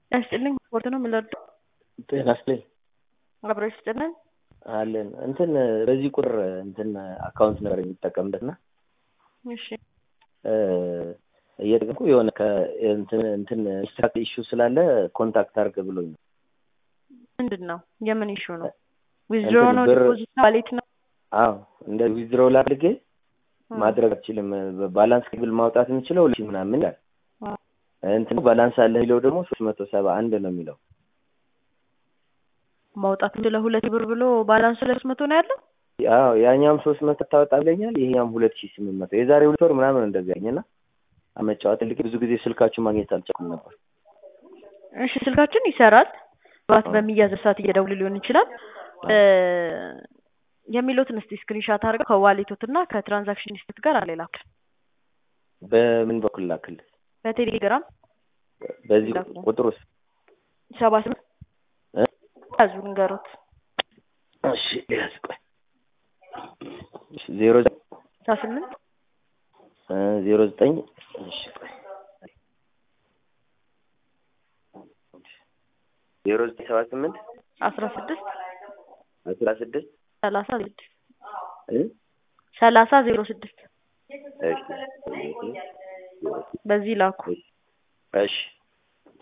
ያስጥልኝ ስፖርት ነው የምንወደው። ጤና ይስጥልኝ አብሮ ይስጥልን። አለን እንትን በዚህ ቁጥር እንትን አካውንት ነበር የሚጠቀምበት እና እሺ እየጠቀምኩ የሆነ ከእንትን እንትን ስትራክቸር ኢሹ ስላለ ኮንታክት አድርግ ብሎኝ ነው። ምንድን ነው? የምን ኢሹ ነው? ዊዝድሮ ነው? ብር- ዲፖዚት ዋሌት ነው? አዎ እንደ ዊዝድሮው አድርጌ ማድረግ አልችልም። ባላንስ ብል ማውጣት የምችለው ሁለት ሺህ ምናምን ይላል። አዎ። እንትን ባላንስ አለ የሚለው ደግሞ ሶስት መቶ ሰባ አንድ ነው የሚለው። ማውጣት ስለ ሁለት ብር ብሎ ባላንስ ሁለት መቶ ነው ያለው። አዎ ያኛውም ሶስት መቶ ታወጣ ብለኛል። ይሄኛውም ሁለት ሺህ ስምንት መቶ የዛሬ ሁለት ወር ምናምን እንደዚህ ያገኘና አመጫወት ልክ ብዙ ጊዜ ስልካችሁ ማግኘት አልቻልኩም ነበር። እሺ ስልካችን ይሰራል። ባት አዎ። በሚያዝ ሰዓት እየደውል ሊሆን ይችላል። እ የሚሉትን እስቲ ስክሪንሻት አድርገው ከዋሌቶት እና ከትራንዛክሽን ሊስት ጋር አለ ላኩ። በምን በኩል ላክል? በቴሌግራም በዚህ ላኩ። ቁጥር ውስጥ ሰባ ስምንት እ? ያዙ ንገሩት። እሺ ያዝ ቆይ እሺ ዜሮ ሰባ ስምንት እ ዜሮ ዘጠኝ እሺ ቆይ ዜሮ ዘጠኝ ሰባ ስምንት አስራ ስድስት አስራ ስድስት ሰላሳ ስድስት እ ሰላሳ ዜሮ ስድስት እሺ በዚህ ላኩ። እሺ